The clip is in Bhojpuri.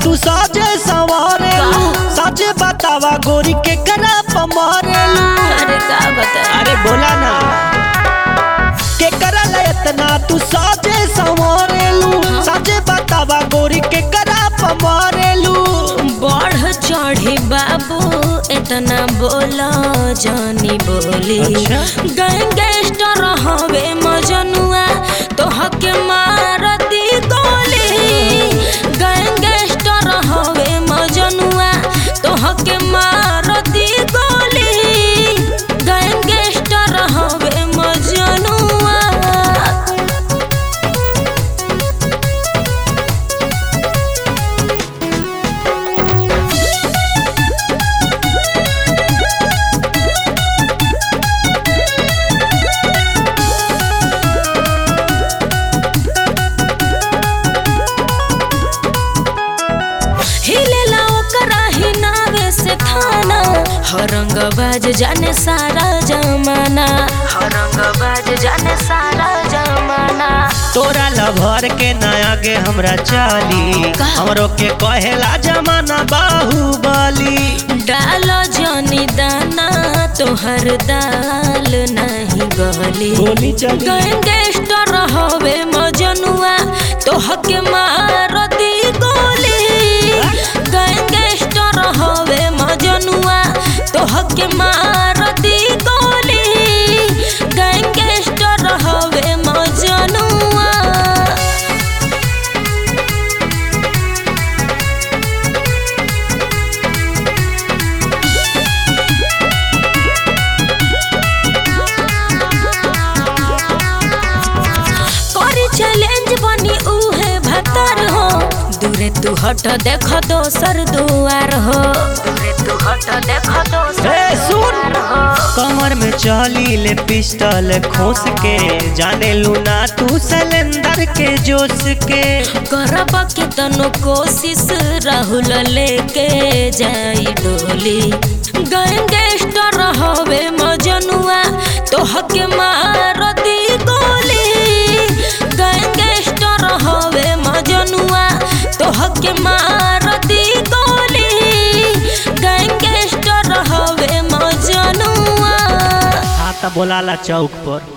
तू साजे सवारेलू सच बतावा गोरी के करा पमारेलू अरे का बता अरे बोला ना के करा इतना तू साजे सवारेलू सच बतावा गोरी के करा पमारेलू बढ़ चढ़ी बाबू इतना बोला जानी बोली अच्छा। गैंगस्टर हवे मजनुआ तोहके मारती गोली गैंगस्टर हवे मजनुआ तोहके मारती गोली गैंगस्टर हवे मजनुआ हिलेला ओकरा हिनावे से थाना हरंगबाज जाने सारा जमाना हरंगबाज जाने सारा जमाना तोरा लभर के नया गे हमरा चाली का? हमरो के कहेला जमाना बाहुबली डाल जनी दाना तोहर दाल नहीं गली गोली चली गैंगस्टर हवे मजनुआ तोहके मारती गोली गैंगस्टर हवे मजनुआ तोहके मारती गोली गैंगस्टर हवे मजनुआ करी चैलेंज बनी उहे भतर हो दूरे तू हट देख दोसर दुआर हो दूरे तू हट देख दोसर ए, सुन। दुआर हो कमर में चली ले पिस्टल खोस के जाने लूना तू सिलेंडर के जोश के करब के तनो कोशिश राहुल लेके जाई डोली गैंगस्टर हवे मजनुआ तोहके मारती गोली गैंगस्टर हवे मजनुआ तोहके मारती गोली गैंगस्टर हवे मजनुआ हाथ बोलाला चौक पर